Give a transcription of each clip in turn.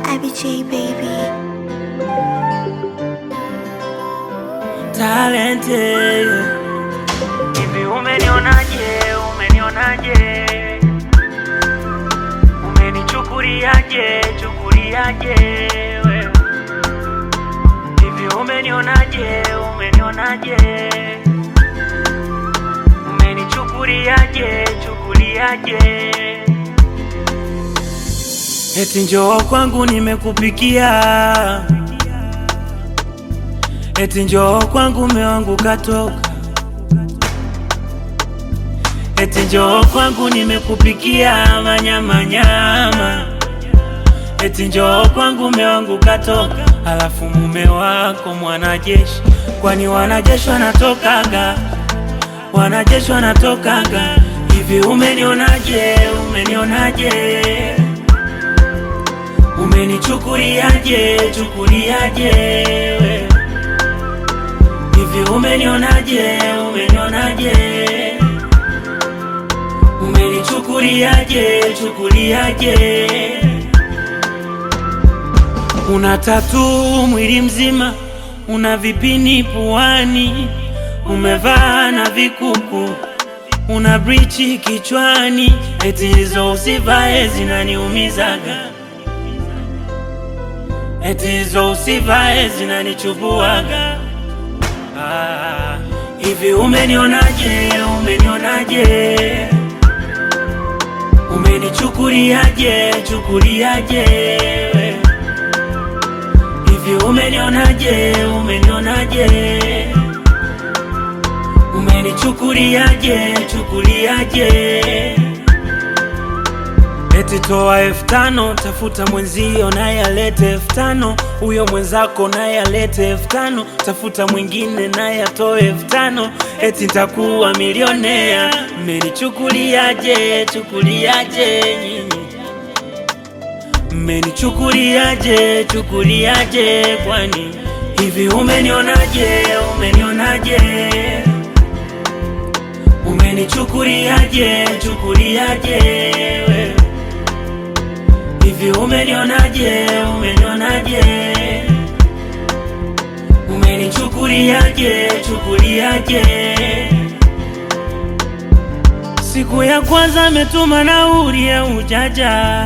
IBJ baby. talented. Hivi umenionaje? Umenionaje? Umenichukuliaje? Chukuliaje wewe? Hivi umenionaje? Umenionaje? Umenichukuliaje? Chukuliaje? Eti njoo kwangu nimekupikia Eti njoo kwangu mume wangu katoka, eti njoo kwangu nimekupikia manyama nyama, eti njoo kwangu mume wangu katoka, alafu mume wako mwanajeshi. Kwani wanajeshi wanatokaga, wanajeshi wanatokaga hivi? Umenionaje? Umenionaje? Umenichukuliaje? Chukuliaje wewe? Hivi umenionaje? Umenionaje? Umenichukuliaje? Chukuliaje? Una tatu mwili mzima, una vipini puani, umevaa na vikuku, una brichi kichwani, eti hizo usivae zinaniumizaga, eti hizo usivae zinanichubuaga. Ah, hivi umenionaje? Umenionaje? Umenichukuliaje? Chukuliaje? Hivi umenionaje? Umenionaje? Umenichukuliaje? Chukuliaje? Eti toa elfu tano tafuta mwenzio naye alete elfu tano huyo mwenzako naye alete elfu tano tafuta mwingine naye atoe elfu tano eti ntakuwa milionea. Mmenichukuliaje? Chukuliaje nyinyi? Mmenichukuliaje? Chukuliaje kwani hivi umenionaje? Umenionaje? Umenichukuliaje? Chukuliaje wewe? Hivi umenionaje? Umenionaje? Umenichukuliaje? Chukuliaje? Siku ya kwanza ametuma nauli ya ujaja,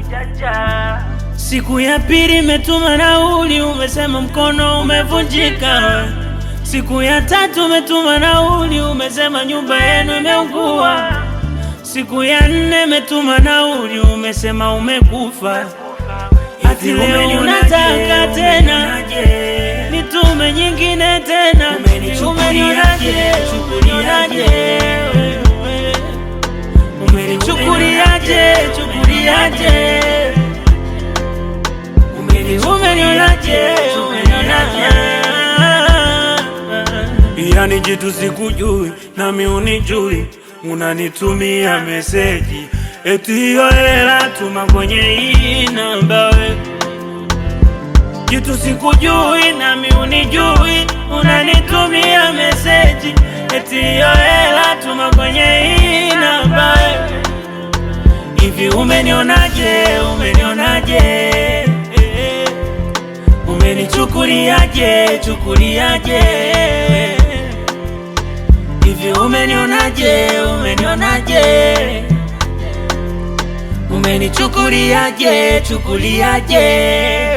siku ya pili imetuma nauli, umesema mkono umevunjika. Siku ya tatu umetuma nauli, umesema nyumba yenu imeungua. Siku ya nne umetuma nauli, umesema umekufa. Hati leo unataka tena nitume nyingine tena. Umenionaje? Chukuliaje wewe? Umenichukuliaje? Chukuliaje? Umenionaje? Umenionaje? Yani jitu sikujui nami unijui, unanitumia meseji eti hiyo hela tuma kwenye hii namba we. Jitu sikujui nami unijui, unanitumia meseji eti hiyo hela tuma kwenye hii namba we. Hivi umenionaje? Umenionaje? Umenichukuliaje? Chukuliaje? Hivi umenionaje? Umenionaje? Umenichukuliaje? Chukuliaje?